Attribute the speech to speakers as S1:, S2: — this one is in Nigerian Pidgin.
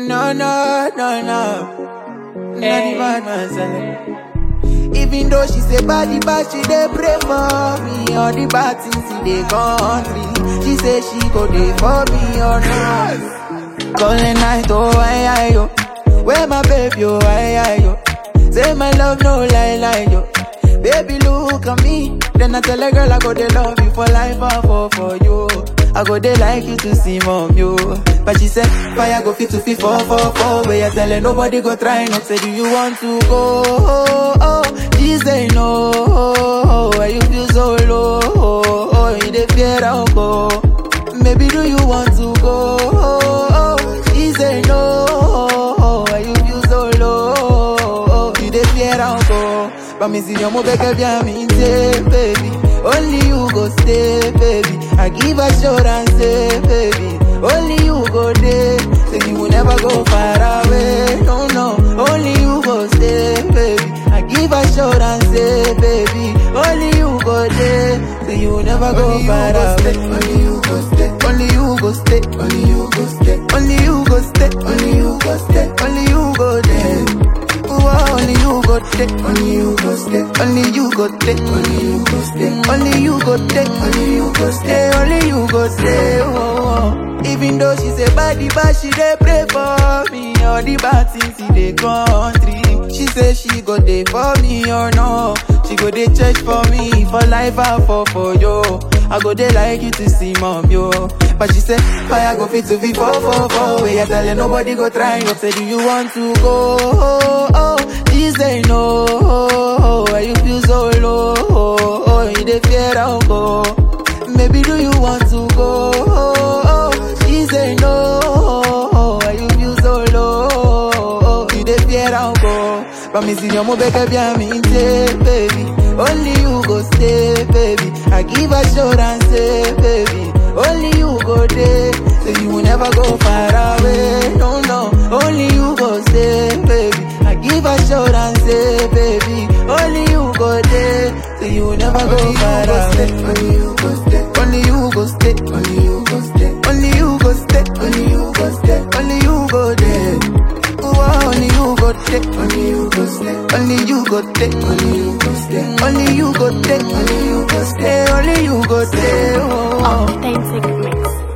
S1: No, no, no, no. Not the bad man selling. Even though she say body bad, she dey pray for me. All the bad things in the country, she say she go dey for me or not. Calling night, oh I, I, yo. Where my baby, oh I, I, yo. Say my love, no lie, lie, yo. Baby, look at me. Then I tell a girl I go dey love you for life, I fall for you. I go dey like you to see mom, yo. But she said, fire go fit to fit four, four, four. Where you tell her nobody go try not say, do you want to go? Oh, oh. She say no. Oh, why you feel so low? Oh, oh. you dey fear I'll go. Maybe do you want to go? Oh, oh. She say no. Oh, why you feel so low? Oh, you dey fear I'll go. But me see your move bien me say, baby. Only you go stay, baby. I give assurance, say, baby. Only you go there. Say you will never go far away. No, no. Only you go stay, baby. I give assurance, say, baby. Only you go there. Say you will never go
S2: Only you
S1: far
S2: go
S1: away.
S2: stay, only you go stay.
S1: Only you go stay.
S2: Only you go stay.
S1: Only you go stay.
S2: Only you go stay.
S1: Only you go there. Ooh, only you go take.
S2: Only you go stay.
S1: Only you go take.
S2: Only you go stay.
S1: Only you go take.
S2: Only you go stay.
S1: Stay, only you go stay. Oh, oh. Even though she say body bad, she dey pray for me. All the bad things in the country. She say she go dey for me or no. She go dey church for me for life I fall for you. I go dey like you to see mom yo. But she say fire go fit to be four four four. Where you tell her nobody go try. You say do you want to go? Oh, oh. She say no. Oh, why you feel so low? Oh, oh. you dey fear I'll go. Maybe do you want to go? Oh, oh. She say no. Oh, why you feel so low? Oh, you dey fear I'll go. But me see your move bien me say, baby. Only you go stay, baby. I give assurance, say, baby. Only you go there. Say you will never go far away. No, no. Only you go stay, baby. I give assurance, say, baby. Only you go there. Say you will never go
S2: Only you
S1: far
S2: go stay.
S1: away.
S2: Only you go stay.
S1: Only you go stay.
S2: Only you go stay.
S1: Only you go stay.
S2: Only you go stay.
S1: Only you go there. Ooh, only you go take.
S2: Only you go stay.
S1: Only you go take.
S2: Only you go stay.
S1: Only you go take.
S2: Only you go stay.
S1: Stay, only you go stay. Oh.
S3: Authentic mix.